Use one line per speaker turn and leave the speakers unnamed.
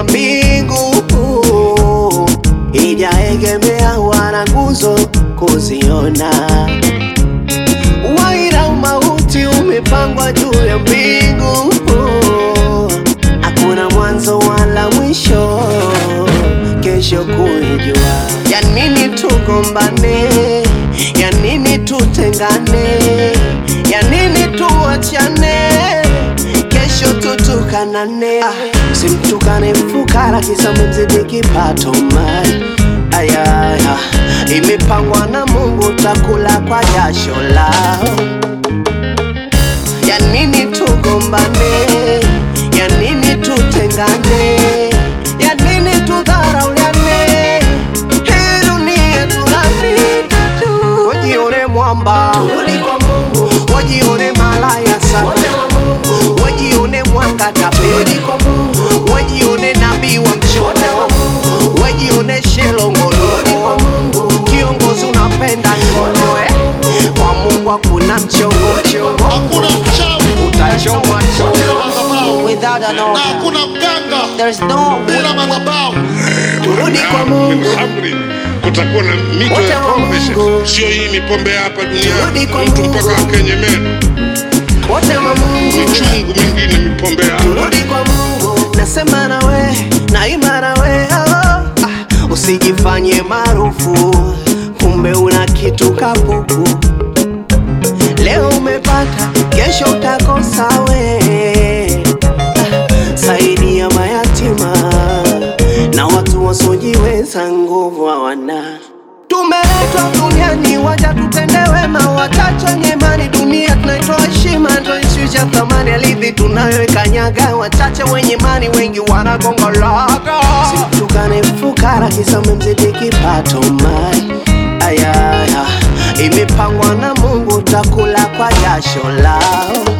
ya mbingu ijaegemea wala nguzo kuziona. Waira umauti umepangwa juu ya mbingu, hakuna mwanzo wala mwisho, kesho kuijua. Ya nini tugombane? Ya nini tutengane? Ya nini tuachane? Kesho tutukanane. Ah, simtukane fukara kisa mzidi kipato mai ayaya, imepangwa na Mungu, takula kwa jasho lao. Ya nini tugombane? Ya nini tutengane? Ya nini tudharauliane? Hii dunia tunapita tu. Wajione mwamba, wajione malaya sana, wajione mwanga tapeli, wajione nabii wa mchono, wajione shelongololo. Kiongozi unapenda ngono eh? Kwa Mungu hakuna mchongochongo,
Hakuna mchawi
utachomwa
bila
chongo
madhabahu
without an
na
order.
hakuna mganga
There's no
bila madhabahu.
turudi kwa Mungu.
Amri, kutakuwa na mito
Wote
ya
wa
pombe
Mungu.
sasa. Sio hii mipombe ya hapa
Turudi
duniani,
kwa
mtu
Mungu.
mpaka akenye meno.
wote wa Mungu,
Michungu mingine mipombe ya hapa.
turudi kwa Mungu. Nasema nawe, naimba nawe, oh, ah, usijifanye maarufu, kumbe una kitu kapuku. Leo umepata, kesho utakosa we. Ah, Saidia mayatima na watu wasiojiweza, nguvu hawana. Tumeletwa duniani waja tutende wema, wachache wenye imani. Dunia tunaitoa heshima, ndo ishusha thamani alivi tunayoikanyaga. Wachache wenye imani, wengi wanagongolaga. Simtukane fukara kisa mmemzidi kipato mai ayaya, imepangwa na Mungu, takula kwa jasho lao.